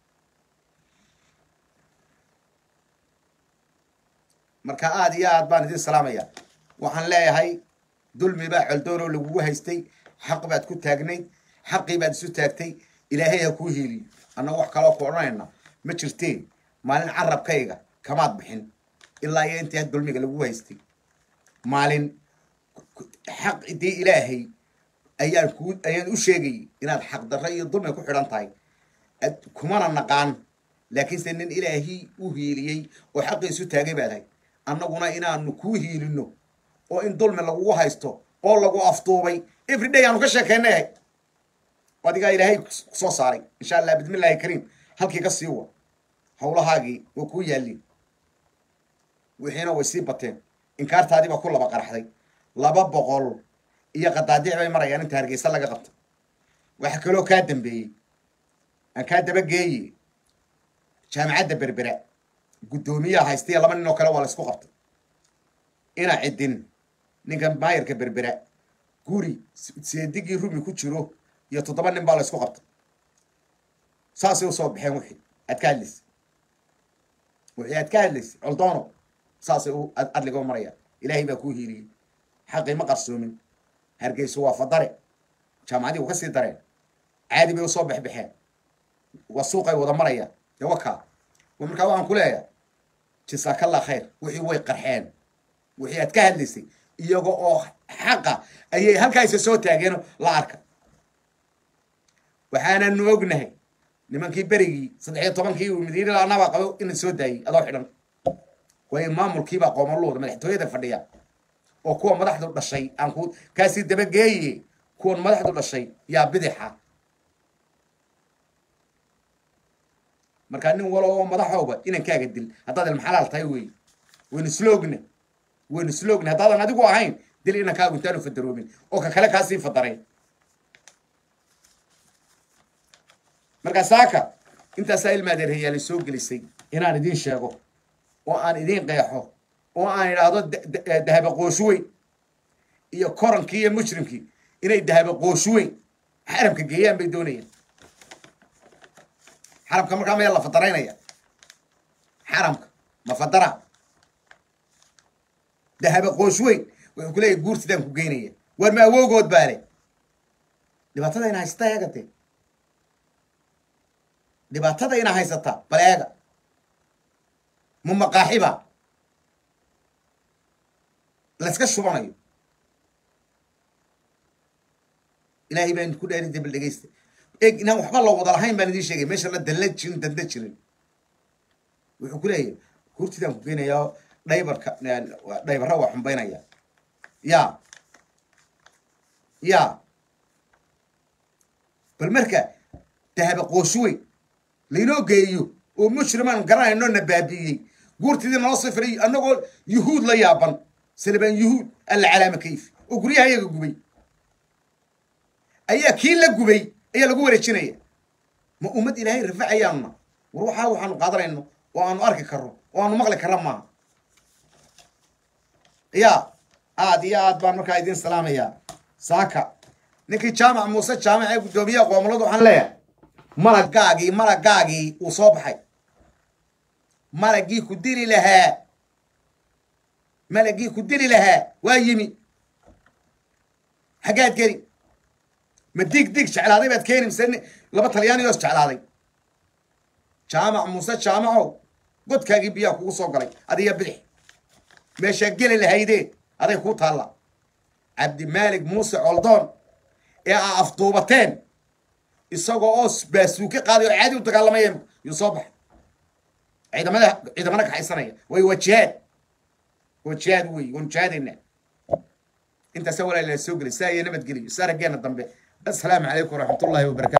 marka aada iyo aad baan idin salaamaya waxaan leeyahay dulmi baa coldoonoo lagugu haystay xaq baad ku taagnayd xaqii baad isu taagtay ilaahay ha kuu hiiliyo annaga wax kaloo ku odhanayna ma jirteen maalin carabkayga kamaad bixin ilaa iyo intii had dulmiga lagugu haystay maalin xaq dee ilaahay ayaan ku ayaan u sheegayay inaad xaqdarro iyo dulmi ku xidhan tahay kumana naqaan laakiinse nin ilaahii u hiiliyey oo xaqii isu taagay baad hay annaguna inaanu kuu hiilino oo in dulmi lagugu haysto oo lagu afduubay everyday aanu ka sheekeynayahay adigaa ilaahay kusoo saaray insha allah bismillahi kariim halkii ka sii wa hawlahaagii waa kuu yaallin wixiina way sii bateen inkaartaadii baa ku laba qaraxday laba boqol iyo qadaadiic bay marayaan inta hargeysa laga qabto waxa kaloo kaa dambeeyey aan kaa dabageeye jaamacadda berbera guddoomiyaha haystaiyo laba nin oo kale waa la isku qabtay ina cidin ninkan maayarka berbera guri seedigii rumi ku jiro iyo toddoba nin baa la isku qabtay saasay usoo baxeen wixii aad ka hadlaysa wixii aad ka hadlaysa coldoono saasay u adliga u marayaan ilaahay baa kuu hiiliyey xaqii ma qarsoomin hargeyso waa fadare jaamacadii u ka sii dareen caadi bay usoo baxbaxeen waa suuqay wada marayaan dee wakaa markaa waxaan ku leeyahay jasaakallah khayr wixii way qarxeen wixii aad ka hadlaysay iyaga oo xaqa ayay halkaasa soo taageen la arka waxaananu ognahay nimankii berigii saddex iyo tobankii uu madiina anabaa qabo ina soo daayey adoo xidhan waayo maamulkiibaa qoomaluuda madaxtooyada fadhiya oo kuwa madaxdu dhashay aan ku kaasii dabageeye kuwan madaxdu dhashay yaa bidixa markaa nin walo oo madaxooba inankaaga dil haddaad ilmaxalaal tahay wey waynu sloogna waynu sloogna haddaadan adigu ahayn dil inankaagu intaanu fadaroomin oo ka kale kaasii fadaray markaa saaka intaasaa ilmaadeerhayaali soo gelisay inaan idiin sheego oo aan idiin qeexo oo aan idhaahdo dahaba qooshuweyn iyo korankii iyo mujrimkii inay dahaba qooshuweyn xaramka geeyaan bay doonayaan xaramka markaa maya la fadaraynaya xaramka ma fadara dahaba qooshuweyn wuxuu ku leeyahy guurtidaan ku geynaya waar ma awoogood baale dhibaatada ina haysata eega dee dhibaatada ina haysata bal eega ma maqaaxiba layska shubanayo ilaahay baan ku dhaari dabal dhegaysta eeg inaan waxba la wada lahayn baan idiin sheegay meesha la dalla jirin danda jirin wuxuu ku leeyahay hurtidaan ku geynayaa dhaybarka dhaybarra waa xumbaynaya ya ya bal marka dahaba qooshuweyn laynoo geeyo oo mujrimaan garanayno na baabi'iyey guurtidii nala soo firay annagoo yuhuud la yaaban salabaan yuhuud alla calaama kayf oo guryaha iyaga gubay ayaa kii la gubay ayaa lagu wareejinaya ma ummad ilaahay rafacayaanna war waxaa waxaanu qaadanayno oo aanu arki karro oo aanu maqli karra maaha ya aad iyo aad baan markaa idiin salaamayaa saaka ninkii jaamac muuse jaamac ee guddoomiyaha qoomoladu waxaan leeyahay malagaagii malagaagii uu soo baxay malagii ku dili lahaa malagii ku dili lahaa waa yimi xaggaad geli ma dig dig jeclaaday baad keeni mise laba talyaaniyoos jeclaaday jaamac muuse jaamacow godkaagii biyaa kugu soo galay adiga bidix meeshaa geli lahaydee aday kuu taalla cabdimaalik muuse coldoon ee aa afduubateen isagoo oo baasuuke qaaday oo caadi u dagaalamayeen yuu soo baxay ciidamada ciidamana kaxaysanaya way waa jihaad waa jihaad wey waanu jihaadaynaa intaasa walaalaa soo gelay saa iyo nabadgeliyo saa raggeena dambe assalaamu calaykum waraxmatullaahi wabarakatu